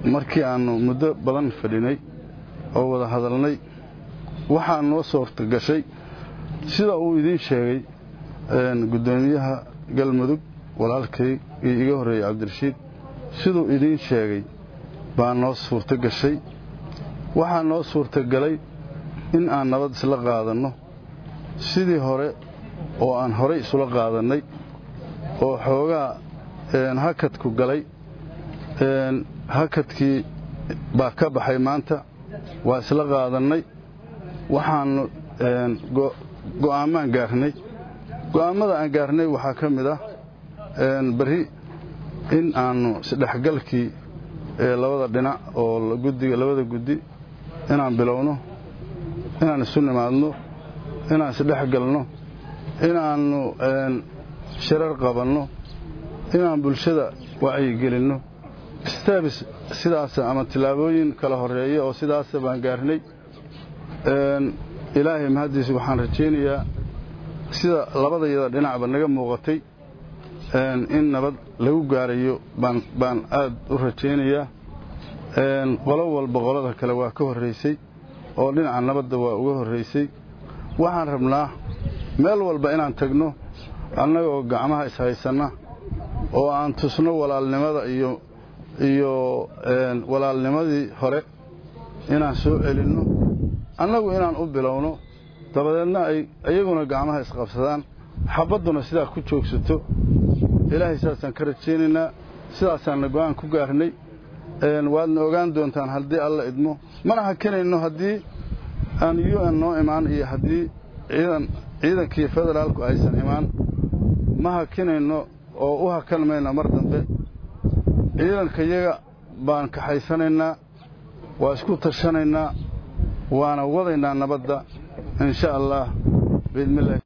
markii aannu muddo badan fadhinay oo wada hadalnay waxaa noo suurta gashay sida uu idiin sheegay guddoomiyaha galmudug walaalkay iyo iga horreeyey cabdirashiid siduu idiin sheegay baa noo suurto gashay waxaa noo suurtagalay in aan nabad isla qaadanno sidii hore oo aan horay isula qaadannay oo xoogaa hakadku galay hakadkii baa ka baxay maanta waa isla qaadannay waxaannu go'aammaan gaarnay go'aammada aan gaarnay waxaa ka mid ah berri in aannu isdhexgalkii labada dhinac oo guddiga labada guddi inaan bilowno inaan isu nimaadno inaan isdhexgalno inaannu shirar qabanno inaan bulshada wacyigelinno staabis sidaas ama tillaabooyin kala horeeya oo sidaasa baan gaarnay ilaahay mahaddiisa waxaan rajaynayaa sida labadayada dhinacba naga muuqatay in nabad lagu gaarayo baan aad u rajaynayaa qolo walba qolada kale waa ka horraysay oo dhinaca nabadda waa uga horraysay waxaan rabnaa meel walba inaan tagno annagoo gacmaha ishaysanna oo aan tusno walaalnimada iyo iyo walaalnimadii hore inaan soo celinno annagu inaan u bilowno dabadeedna ay iyaguna gacmaha isqabsadaan xabadduna sidaa ku joogsato ilaahay sidaasaan ka rajaynaynaa sidaasaanna go'aan ku gaarnay waadna ogaan doontaan haddii alla idmo mana hakinayno haddii aan u n noo imaan iyo haddii ciidankii federaalku aysan imaan ma hakinayno oo u hakan mayno mar dambe ciidankayaga baan kaxaysanaynaa waa isku tashanaynaa waana wadaynaa nabadda in sha allah biidnillahi